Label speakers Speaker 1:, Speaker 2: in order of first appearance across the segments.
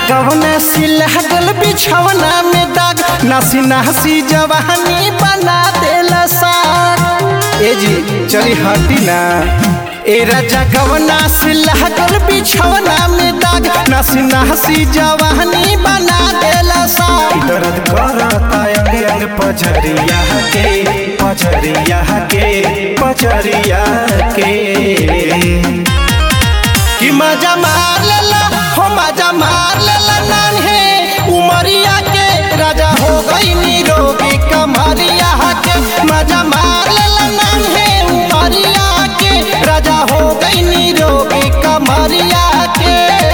Speaker 1: जगवना सिलहगल बिछवना में दाग नासी नासी जवानी बना देला साग ए जी चली हटी ना ए राजा गवना सिलहगल बिछवना में दाग नासी नासी जवानी बना देला साग दर्द करता अंग अंग पजरिया के पजरिया के पजरिया के कि मजा मार लेला हो मजा मार लेला नान्हे उमरिया के राजा हो गई निरोगी कमरिया के मजा मार लेला नान्हे उमरिया के राजा हो गई निरोगी कमरिया के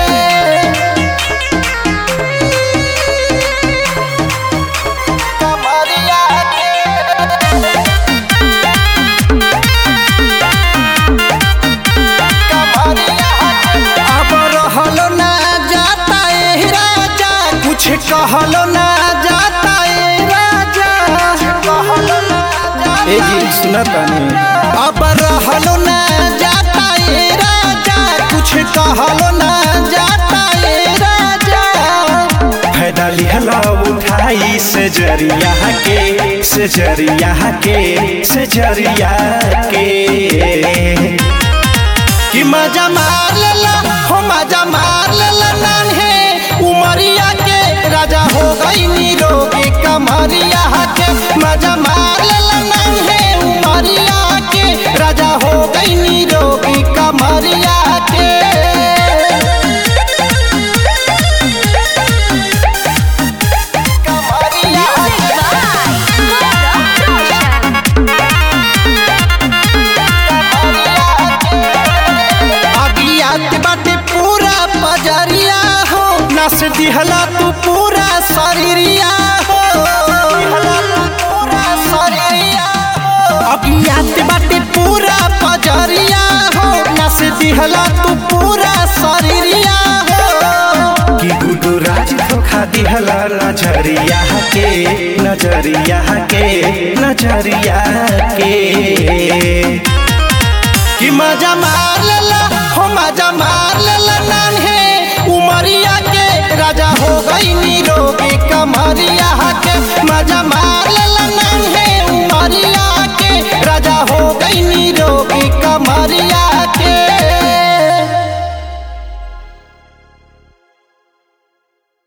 Speaker 1: कमरिया के अब रहलो ना जाता ए राजा कुछ कहलो ना जाता ए राजा ए जी सुना तानी अब रहलो ना जाता ए राजा कुछ कहलो ना जाता ए राजा फायदा लिहला उठाई से जरिया के से जरिया के से जरिया के कि मजा मार लेला हो मजा मार लेला नान्हे उमरिया के राजा हो गई निरोगी कमरिया के मजा मार लेला नान्हे उमरिया के राजा हो गई निरोगी कमरिया के कमरिया अगियात बाटे पूरा पजरिया हो नस दिहला तू पूरा शरीरिया हो अगियात बाटे पूरा पजरिया हो नस दिहला तू पूरा शरीरिया हो कि गुडू राज धोखा दिहला नजरिया के नजरिया के नजरिया के